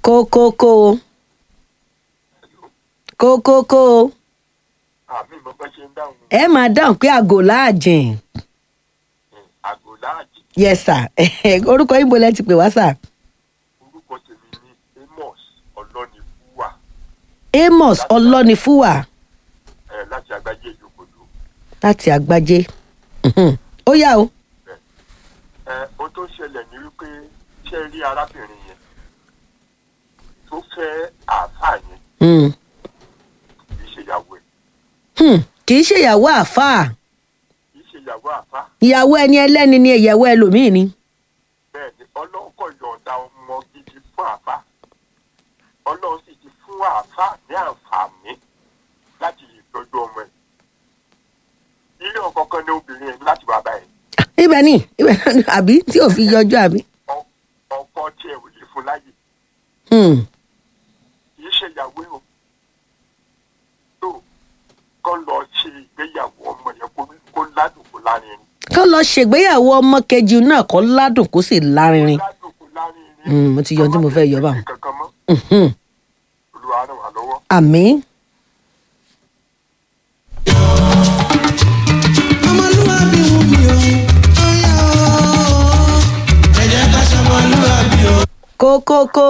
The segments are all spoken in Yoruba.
kókókó kókókó àmì mo bá ṣe ń dáhùn ẹ máa dáhùn pé àgò láàjìn àgò láàjì yes sir orúkọ yín bo lẹ ti pè wá sir orúkọ tèmi ní amos ọlọ́nifúwà amos ọlọ́nifúwà ẹ̀ láti àgbájé ìjókòó láti àgbájé Mhm. ó yá o ẹ ohun tó ṣẹlẹ̀ ní wípé ṣé rí arábìnrin yẹn tó fẹ́ àáfàá yẹn Hmm. kì í ṣe ìyàwó ẹ̀ Hmm. kì í ṣe ìyàwó àáfàá kì í ṣe ìyàwó àáfàá ìyàwó ẹni ẹlẹ́ni ni ìyàwó ẹlòmíì ni bẹ́ẹ̀ ni ọlọ́run kò yọ̀ǹda ọmọ gidi fún àáfàá ọlọ́run sì ti fún àáfàá ní àǹfààní láti ìtọ́jú ọmọ ẹ̀ ilé ọkọ kan ní obìnrin ẹ̀ ní láti wá báyìí ibẹ̀ ni ibẹ̀ ni àbí tí ò fi yọjú àbí. Ọ- ọkọ tiẹ̀ ò lè fún láyè Hmm. kì í ṣe ìyàwó ẹ̀ o tó kọ́ lọ ṣe ìgbéyàwó ọmọ yẹn kó kó ládùn kó lárinrin kán lọ ṣègbéyàwó ọmọ kejì náà kó ládùn kó sì lárinrin. ládùn kó lárinrin Hmm, mo ti yọ ohun tí mo fẹ́ yọ báwọn. kankan mọ́ Mhm. olúwa ràn wá lọ́wọ́. àmín. ọmọlúwàbí wù mí o ọyá o ẹ jẹ́ ká ṣọmọlúwàbí o. kókókó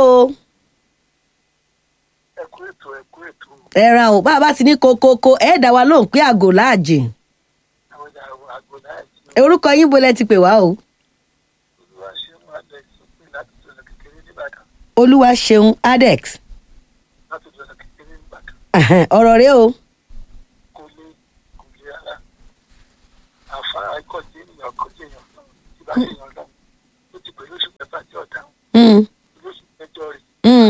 ẹ kú ètò ẹ kú ètò ẹ ra o bá a bá ti ní kókókó ẹ dá wa lóhùn pé àgò láàjìn àwọn ìyàwó àgbo náà ti orúkọ yín bo lẹ ti pè wá o olúwa ṣe ń wá lẹ sópin láti tó lọ kékeré nìbàdàn olúwa ṣeun adex láti tó lọ kékeré nìbàdàn Ẹhẹn, ọ̀rọ̀ rẹ o kò lè kò lè rárá àfárá kọjá ènìyàn kọjá èèyàn náà tí bá ṣe èèyàn náà ó ti pẹ̀lú oṣù mẹ́fà tí ọ̀dà Hmm, lóṣù mẹ́jọ rẹ̀ hmm,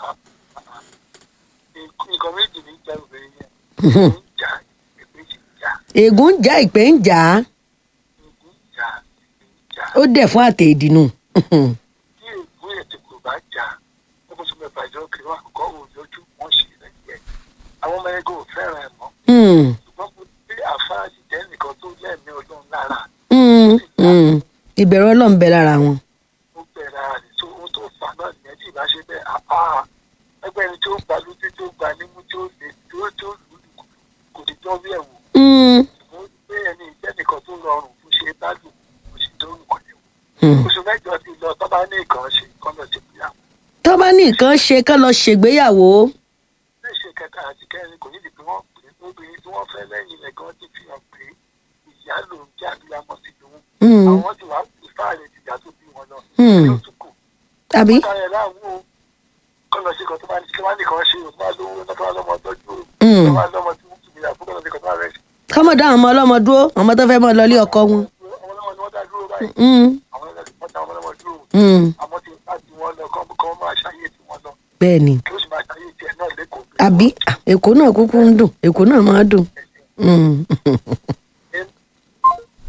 nǹkan méjì ní ìjà obìnrin yẹn ń jà ìpè sì ń jà ègún ń já ìpè ń jà á ìpè ń jà ìpè ń jà ó dẹ̀ fún àtẹ̀ ìdìnnú Mhm. tí ègún ètò kò bá jà lóṣù mẹ́fà ìjọ kiri wọn àkọ́kọ́ wò lójú wọn sì rẹ̀ yẹ àwọn ọmọ ẹgbẹ́ ò fẹ́ràn ẹ̀ mọ́ Hmm, ṣùgbọ́n kò sí àfáà sì jẹ́ nìkan tó lẹ́ẹ̀mí ọlọ́run lára hmm, hmm. ìbẹ̀rù ọlọ́run bẹ lára wọn. ó bẹ̀rẹ̀ ara rẹ̀ tó ohun tó fà náà nìyẹn tí ìbá ṣe bẹ́ẹ̀ àpá ẹgbẹ́ ẹni tó gba lójú tó gba nímú tó lè tó tó lù ú kò ní tọ́ bí ẹ̀wù Hmm, mo gbé ẹni ìjẹ́ nìkan tó rọrùn fún ṣe bá lù kò sì tó nǹkan ní hmm. oṣù mẹ́jọ ti lọ tó bá ní nǹkan ṣe kọ́ lọ sí ìyá tó bá ní nǹkan ṣe kán lọ ṣègbéyàwó ní ṣe kẹta àti kẹrin kò nídìí pé wọ́n pè é obìnrin tí wọ́n fẹ́ lẹ́yìn rẹ̀ gan ti fi hàn pé ìyá ló ń jẹ́ abiyamọ sí lòun Hmm, àwọn tí wàá pè fáàrẹ̀ ìyá tó bí wọn lọ Hmm. yóò tún kù àbí ọ̀tá rẹ̀ láàmú o kọ́ lọ sí kan tó bá ní kí wọ́n nìkan ṣe o tó bá lówó náà tó bá lọ́mọ tọ́jú o Hmm. tó bá lọ́mọ tí wọ́n tún bí àbúrò lọ sí kan tó bá rẹ̀ sí. kọ́mọ̀ dá àwọn ọmọ ọlọ́mọ dúró ọmọ tó fẹ́ mọ́ lọ ilé ọkọ wọn. àwọn ọlọ́mọ ni wọ́n dá dúró báyìí Hmm, àwọn ọlọ́mọ dá ọmọ dúró hmm. àmọ́ tí bá ti wọ́n lọ kọ́ kọ́ máa ṣàyè tí wọ́n lọ bẹ́ẹ̀ ni kí ó sì máa ṣàyè tiẹ̀ náà lẹ́kọ̀ọ́ àbí ah, èkó náà kúkú ń dùn èkó náà máa dùn. Hmm.